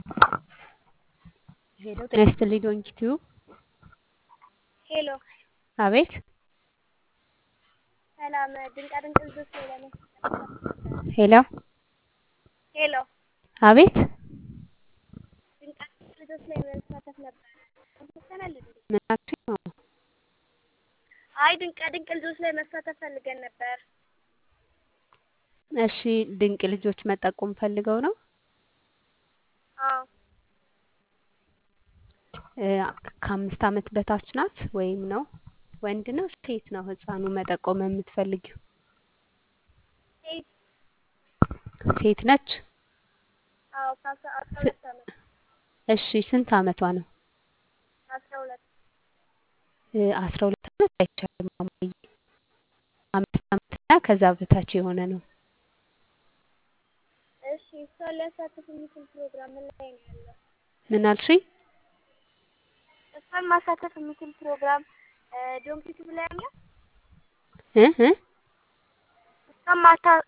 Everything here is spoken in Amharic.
ሄሎ ጤና ይስጥልኝ ዶንኪ ቲዩብ ሄሎ አቤት ሰላም ድንቃድንቅ ልጆች ላይ ለመሳተፍ ሄሎ ሄሎ አቤት ድንቃድንቅ ልጆች ላይ መሳተፍ ነበር ተመሰናል እንዴ? ምን አልሽኝ? ማማ? አይ ድንቃድንቅ ልጆች ላይ መሳተፍ ፈልገን ነበር። እሺ ድንቅ ልጆች መጠቆም ፈልገው ነው አዎ እ ከአምስት ዓመት በታች ናት ወይም ነው ወንድ ነው ሴት ነው ህፃኑ መጠቆም የምትፈልጊው ሴት ሴት ነች አዎ ከአስራ አስራ ሁለት ዓመት እሺ ስንት ዓመቷ ነው አስራ ሁለት እ አስራ ሁለት ዓመት አይቻልም ማማዬ አምስት ዓመት እና ከዛ በታች የሆነ ነው እሺ እሷን ሊያሳትፍ የሚችል ፕሮግራም ምን ላይ ነው ያለው? ምን አልሽኝ እሷን ማሳተፍ የሚችል ፕሮግራም ዶንኪ ቲዩብ ላይ አለ? እ እ እሷን ማታ